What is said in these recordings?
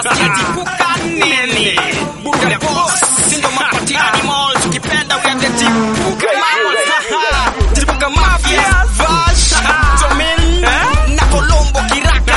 nasikia jipuka nini buga boss sindo mapati animal tukipenda uende jipuka mafia jipuka mafia vash jomin na kolombo kiraka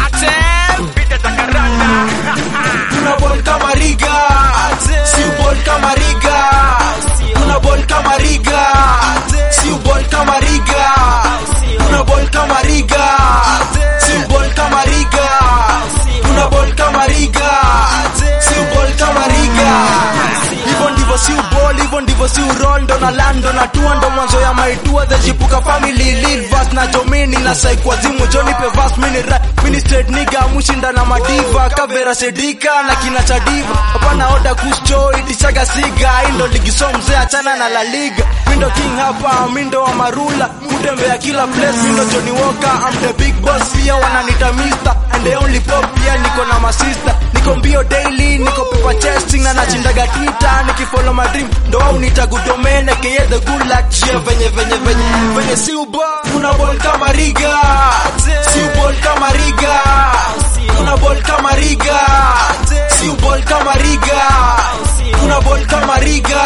ate pita takaranda Tuna ball kama riga si ball kama riga Tuna ball kama riga si ball kama riga Tuna ball kama riga si ball kama riga Tuna ball kama riga si ball kama riga Hivyo ndivyo si ball hivyo ndivyo si roll ndo na lando na tua ndo mwanzo ya maitua the jipuka family lead verse na jomini na saikwa zimu Johnny pe verse mini rap mini straight nigga mushinda na madiva kavera sedika na kina chadiva hapana oda kuscho itichaga siga indo ligi so mzee achana na la liga mindo king hapa mindo wa marula kutembea kila place mindo Johnny Walker I'm the big boss pia wananita mister and the only pop pia niko na masista niko mbio daily niko paper chasing na nachindaga twitter nikifollow my dream ndo au nitagudomene keye the good luck yeah venye venye venye venye si uba una ball kama riga si ball kama riga una ball kama riga si ball kama riga una ball kama riga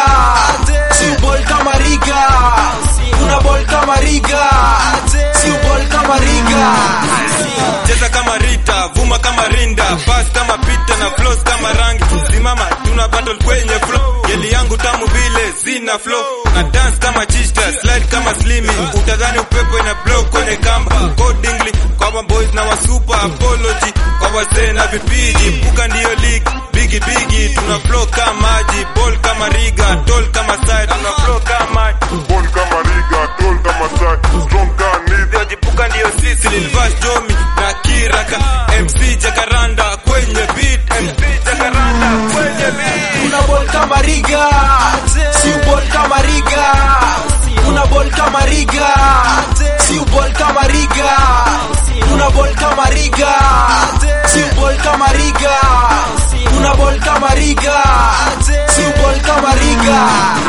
si ball kama riga una ball kama riga si ball kama riga cheza kama Rita, vuma kama Rinda, pass kama Pita na flows kama rangi. Simama tuna battle kwenye flow, yeli yangu tamu vile zina flow na dance kama chista, slide kama slimy. Utadhani upepo ina blow kwenye kamba. Codingly kwa ma boys na wa super apology kwa wazee na vipiji. Puka ndiyo league bigi bigi, tuna flow kama maji, ball kama riga, tall kama side, tuna flow kama maji. Ball kama riga, tall kama side, strong kama nidhi. Ndio jipuka ndio sisi Lilvas Jomi na Kiraka MC Jacaranda kwenye beat MC Jacaranda kwenye beat una ball kama riga si ball kama riga una ball kama riga si ball kama riga una ball kama riga si ball kama riga una ball kama riga si ball kama riga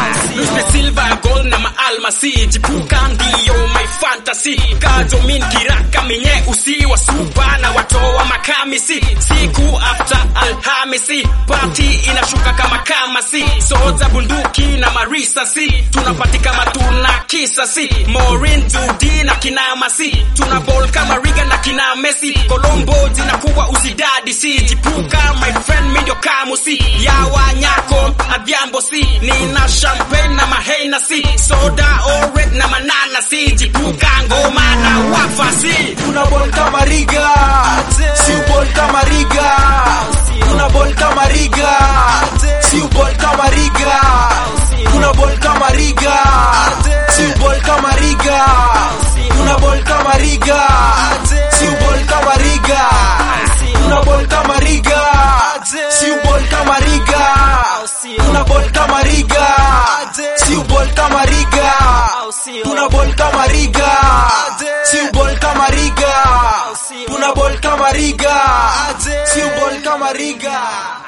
Mr. Silver gold na maalmasi jipuka ndiyo my fantasy kajomin kiraka minye usi wa supa na watoa makamisi siku after alhamisi party inashuka kama kamasi soza bunduki na marisasi tunapati kama tuna kisasi Maureen Judi na kinamasi tuna ball kama Riga na kina Messi Colombo zinakuwa usidadi si jipuka my friend mindio kamusi ya wanyako adhiambo si nina champagne na mahena si soda ored na manana si jipuka ngoma na wafasi una ball kama riga si ball kama riga una ball kama riga si ball kama riga una ball kama riga si ball kama riga una ball kama riga si ball kama riga una ball kama riga si ball kama riga una ball kama riga si ball kama riga una ball kama riga si ball kama riga una ball kama riga si ball kama riga